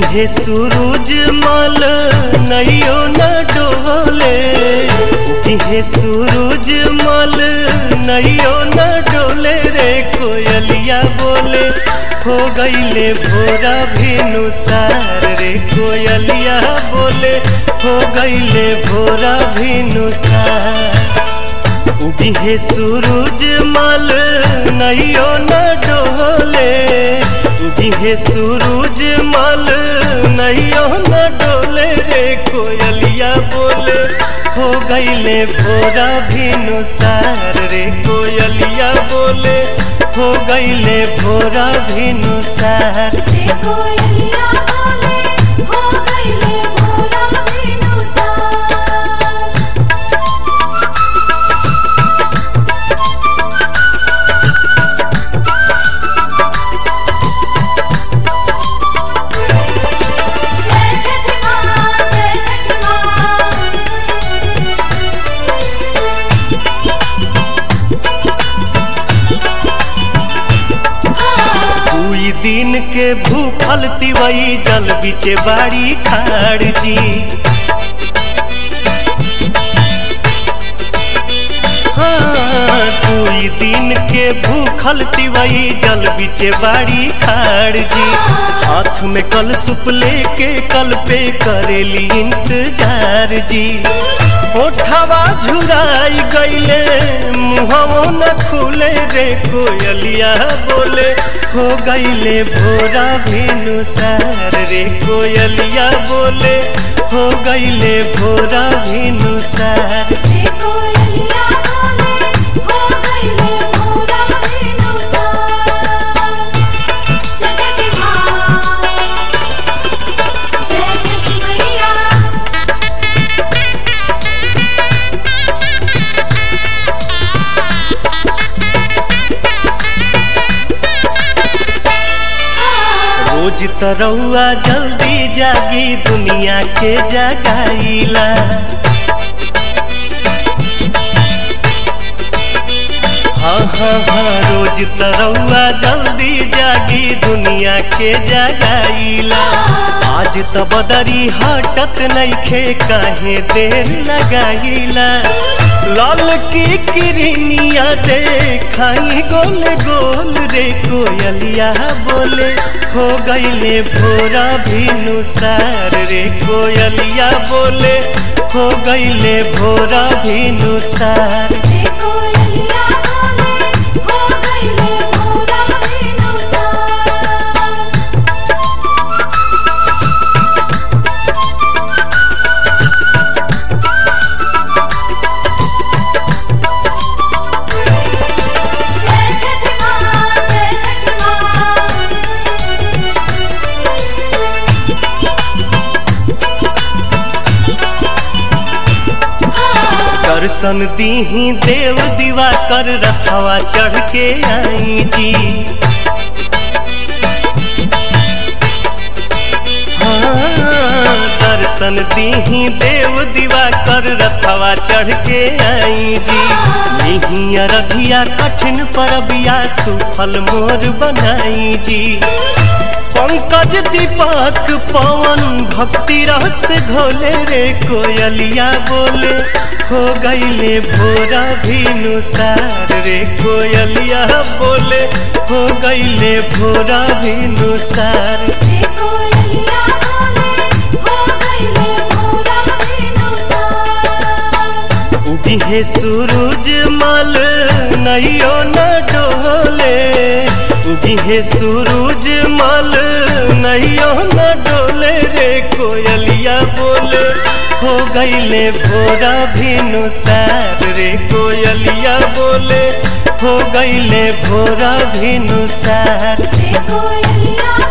उगे सूरज मल नैयो न डोले उगे सूरज मल नैयो न डोले रे कोयलिया बोले हो गईले भोरा भेनु सार रे कोयलिया बोले हो गईले भोरा भेनु सार उगे सूरज मल नैयो न डोले उगे सूरज मल नैयो न डोले रे कोयलिया बोले हो गईले भोरा भिनु सार रे कोयलिया बोले हो गईले भोरा भिनु सार रे कोयलिया बोले हो गईले भोरा बिनुसार जय छठ माँ जय छठ माँ दुई दिन के भूखल तिवई जल बिचे बाड़ी खाड़ जी हाँ, दुई दिन के भूखल तिवई जल बिचे बाड़ी खाड़ जी हाथ में कल सुप लेके कल पे करेली इंतजार जी ओठवा झुराई गईले मुहवो न खुले रे कोयलिया बोले हो गईले भोरा भेनु सार रे कोयलिया बोले हो गईले भोरा भेनु सार रे कोयलिया बोले हो गईले भोरा बिनुसार जय छठ माँ जय छठ मैया रोज तरौआ जल्दी जागी दुनिया के जगाईला हाँ हाँ हाँ रोज तरौआ जल्दी जागी दुनिया के जगाईला आज त बदरी हटत नइखे काहे देर लगाईला लाल की किरनिया देखाई गोल गोल रे कोयलिया बोले हो गईले भोरा भिनु सार रे कोयलिया बोले हो गईले भोरा भिनु सार रे कोयलिया बोले हो गईले भोरा बिनुसार जय छठ माँ जय छठ माँ दर्शन दीही देव दीवा कर रखवा चढ़ के आई जी हाँ, दर्शन दीही देव दीवा कर रखवा चढ़ के आई जी नहीं अरबिया कठिन परबिया सुफल मोर बनाई जी पंकज दीपक पवन भक्ति रस घोले रे कोयलिया बोले हो गईले भोरा भिनु सार रे कोयलिया बोले हो गईले भोरा भिनु सार रे कोयलिया बोले हो गईले भोरा बिनुसार उगे सूरज मल नैयो न डोले उगे सूरज मल नैयो न डोले रे कोयलिया बोले हो गईले भोरा भिनु सार रे कोयलिया बोले हो गईले भोरा भिनु सार रे कोयलिया